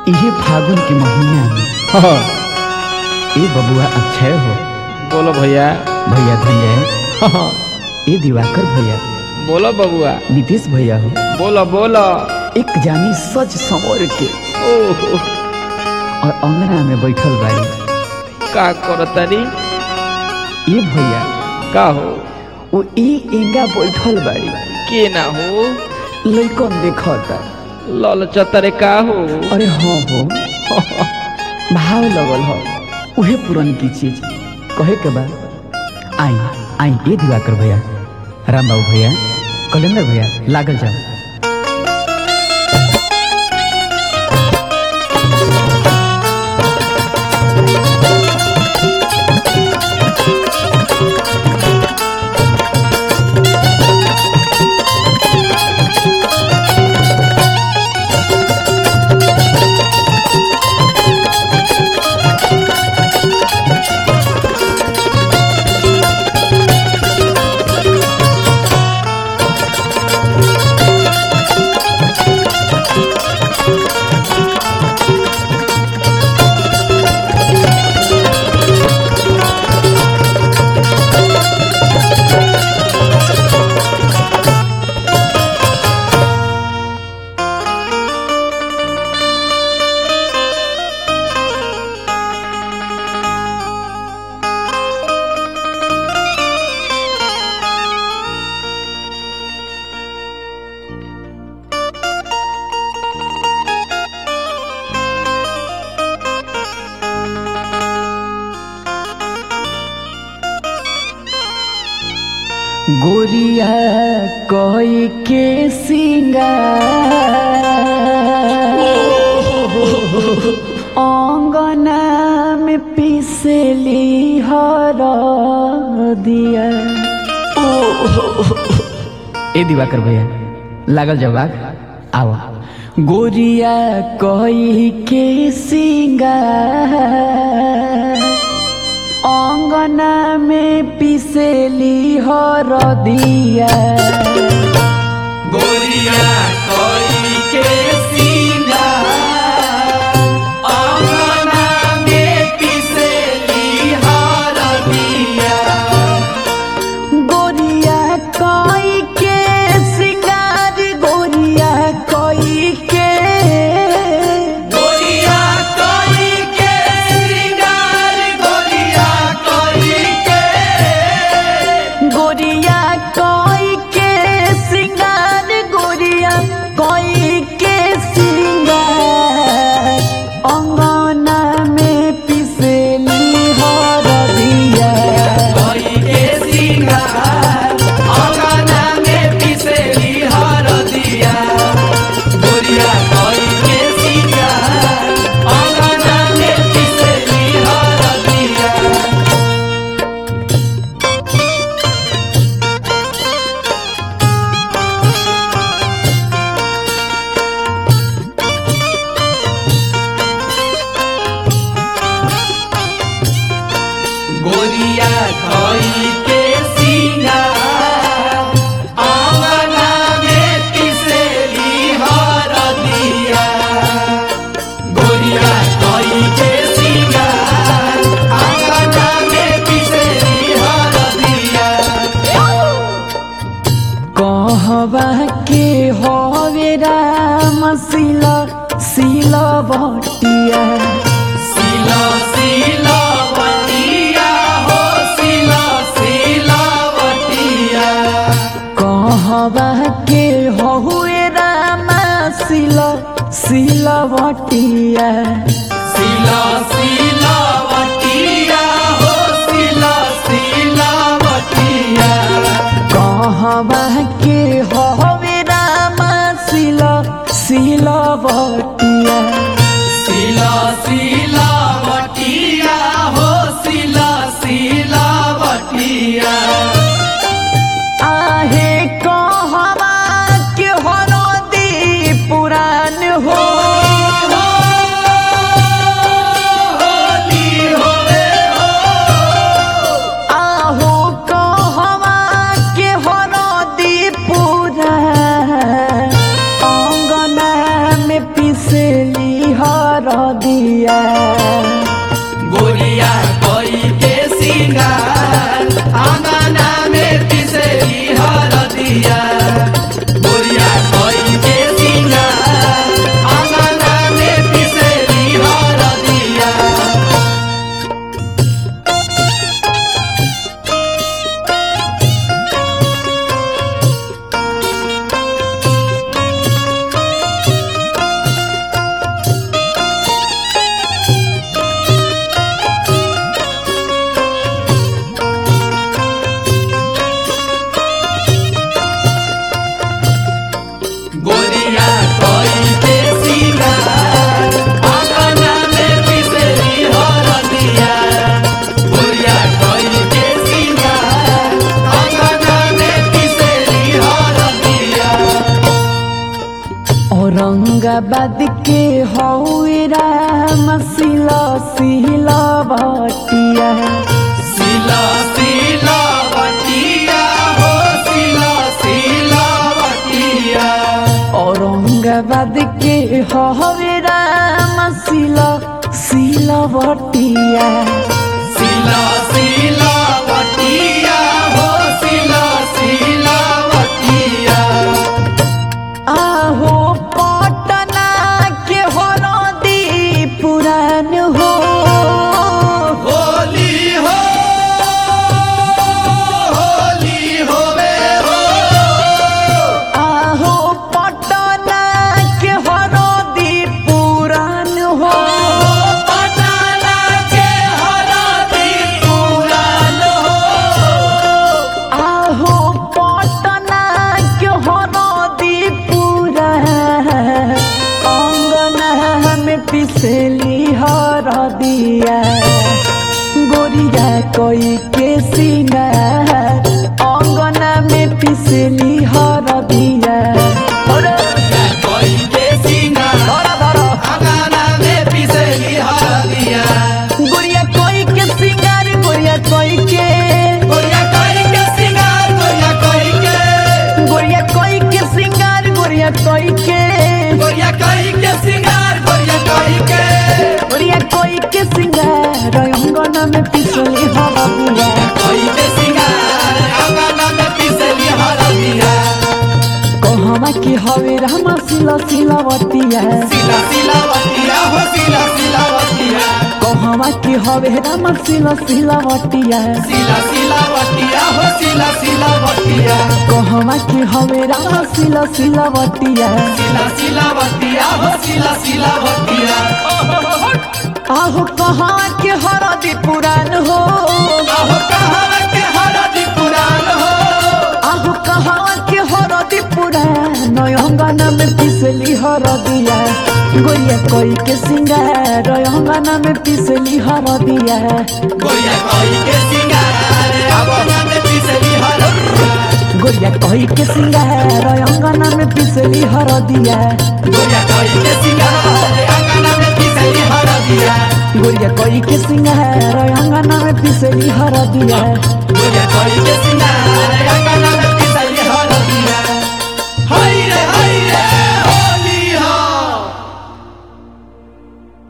इहे फागुन के महीना में हाँ, ए बबुआ अक्षय हो बोलो भैया भैया धनजय हाँ, ए दिवाकर भैया बोलो बबुआ नीतीश भैया हो बोलो बोलो एक जानी सज संवर के ओहो और अंगना में बैठल बाड़ी का करतारी ए भैया का हो वो ए एंगा बैठल बाड़ी के ना हो लइकन देखता लल चतरे का हो अरे हाँ हो भाव लगल हो उहे पुरन की चीज कहे के बाद आई आई ए दिवाकर भैया राम बाबू भैया कलेंदर भैया लागल जाओ गोरिया कोई के सिंगार अंगना में पिसली हर दिया ए दिवाकर भैया लागल जवाब आओ गोरिया कोई के सिंगार अंगना में पिसेली हर दिया गोरिया कोई के सीना अंगना में पिसेली हर दिया गोरिया कोई के सिंगार गोरिया कोई के गोरिया कोई के श्रृंगार गोरिया कोई के गोरिया कोई के सिंगार गोरिया कोई के सिंगार अंगना में पिसेली हर दिया कोई के श्रृंगार अंगना में पिसेली हर दिया गोरिया कोई के श्रृंगार अंगना में पिसेली हर दिया गोरिया कोई के सिंगार अंगना में पिसेली हर दिया गोरिया कोई के सिंगार अंगना में पिसेली हर दिया कहवा के हवे राम सिला सिला बटिया सिला सिला वटिया हो सिला सिला वटिया कहवा के हवे राम सिला सिला बटिया सिला सिला वटिया हो सिला सिला वटिया कहवा के हवे राम सिला सिला बटिया सिला सिला वटिया हो सिला सिला वटिया आहे कहवा के हरदी पुरान हो आंगना में पिसेली हरदिया गोरिया कोई के सिंगार आंगना में पिसेली हरदिया गोरिया कोई के सिंगार आंगना में पिसेली हरदिया गोरिया कोई के सिंगार आंगना में पिसेली हरदिया औरंगाबाद के हौरा मसीला सीला बटिया सिला सिला बटिया हो सिला सिला बटिया औरंगाबाद के हौरा मसीला सीला बटिया सिला सिला बटिया हो सिला सिला बटिया आहो पटना के हरदी पुरान हो होली हो होली होवे हो आहो पटना के हरदी पुरान हो पटाना के हरदी पुरान हो आहो पटना के हरदी पुरान अंगना में पिसली हरदिया गोरिया कोई के सिंगार अंगना में पिसली हरदिया कोई के सिंगार आंगना में पिसेली हरदिया गोरिया कोई के सिंगार गोरिया कोई के गोरिया कोई के सिंगार गोरिया कोई के गोरिया कोई के सिंगार गोरिया कोई के गोरिया कोई के सिंगार गोरिया कोई के गोरिया कोई के सिंगार अंगना में पिसली हरदिया कोई के सिंगार आंगना में पिसेली हरदिया कहवा की हवे रामा सिला सिलावतिया सिला सिलावतिया हो सिला सिलावतिया कहवा की हवे रामा सिला सिलावतिया सिला सिलावतिया हो सिला सिलावतिया कहवा की हवे रामा सिला सिलावतिया सिला सिलावतिया हो सिला सिलावतिया आहो कहवा के हरदी पुरान हो आहो कहाँ के हरदी पुरान हो आहो कहवा के हरदी पुरान अंगना में पिसली हरदिया गोरिया कोई के सिंगार अंगना में पिसली हरदिया गोरिया कोई के सिंगार आंगना में पिसेली हरदिया गोरिया कोई के सिंगार अंगना में पिसली हरदिया गोरिया कोई के सिंगार आंगना में पिसेली हरदिया गोरिया कोई के सिंगार अंगना में पिसली हरदिया गोरिया कोई के सिंगार आंगना में